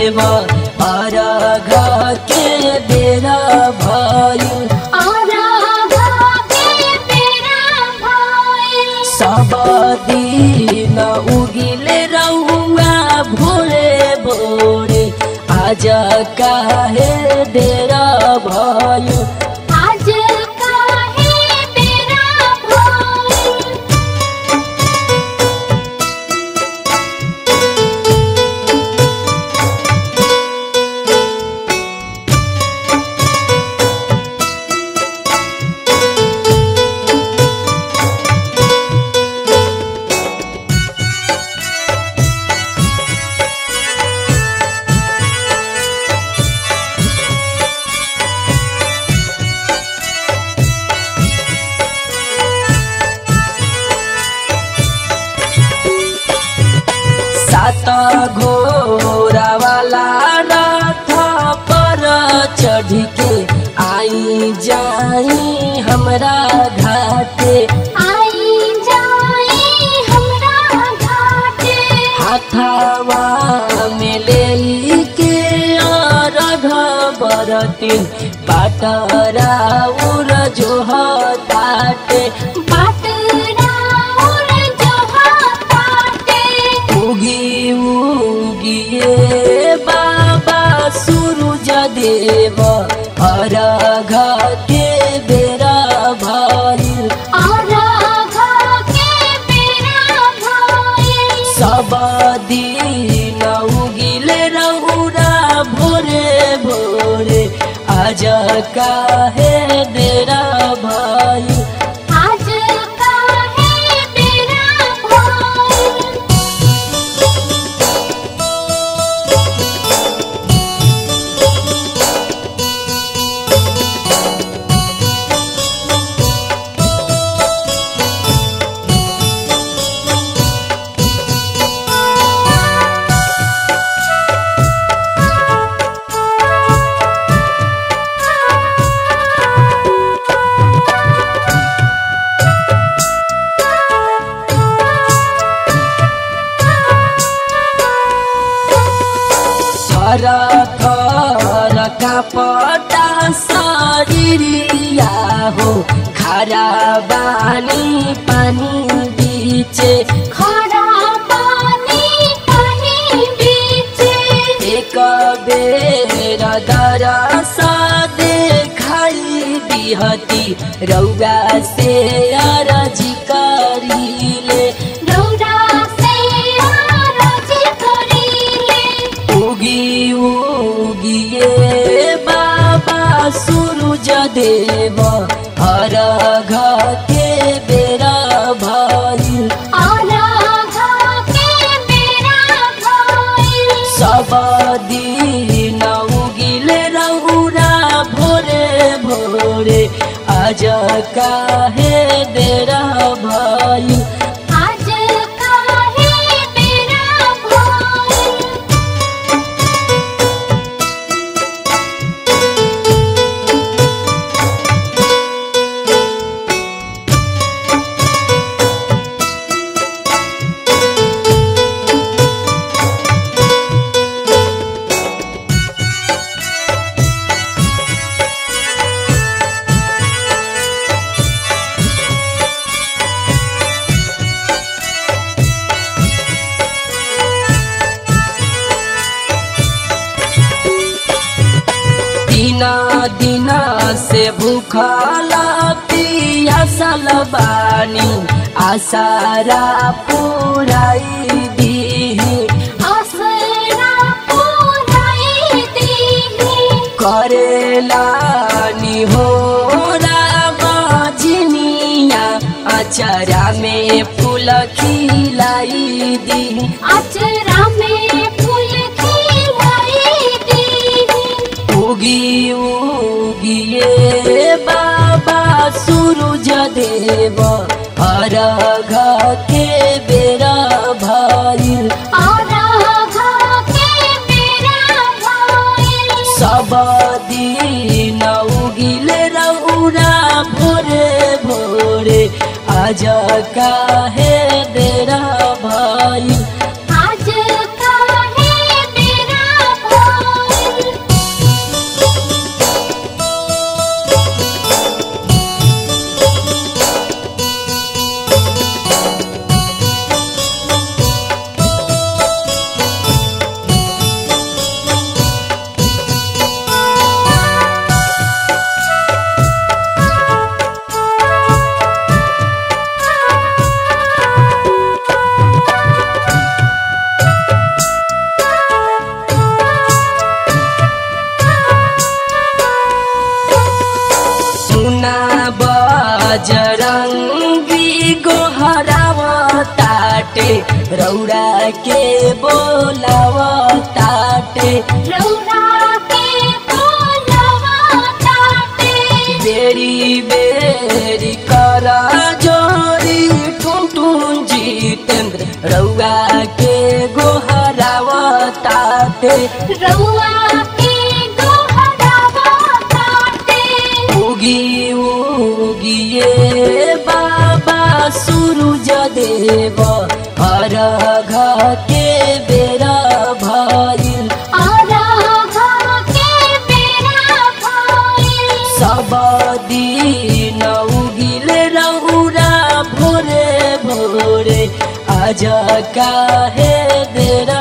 देव अरघ के बेरा भइल सब दिन उगिले रहुआ भोरे भोरे आज काहे देरा भयो सात घोरा वाला रथ पर चढ़ के आई जाई हमरा घाटे हाथावा में ले के रघ बरतिन पाटरा उर जो हटाटे उगी उगिए बाबा सूरज देव अरघ के बेरा भइल सब दिन उगिले रहुरा भोरे भोरे आज काहे देरा भइल थर थर कापटा शरीरिया हो खरा बानी पानी बीचे एक बेर दरस देखाई दिहती रौगा से अरजी करीले उगी उगिए बाबा सूरज देव हर के बेरा भइल सब दिन उगिले रहुरा भोरे भोरे आज काहे देरा भइल दिना दिना से भूखला पियासल बानी आसारा पुराई दी करेला नि हो राजिनिया अचरा में फूल खिलाई दी अचरा में फूल खिलाई दी उगी उगिए बाबा सूरज देव अरघ के बेरा भइल सब दिन उगिले रौरा भोरे भोरे आज काहे देरा भइल आज काहे बेरा बजरंगी गोहराव ताटे रौरा के बोलाव ताटे रौरा के बोलवा ताटे बेरी बेरी कर जोरी टुन जितेंद्र रौआ के गोहराव ताटे रौआ के गोहरावा ताटे उगी उगिए बाबा सूरज देव अर्घ के बेरा भइल आराधा के बेरा भइल सब दिन उगिल रौरा भोरे भोरे आज काहे देर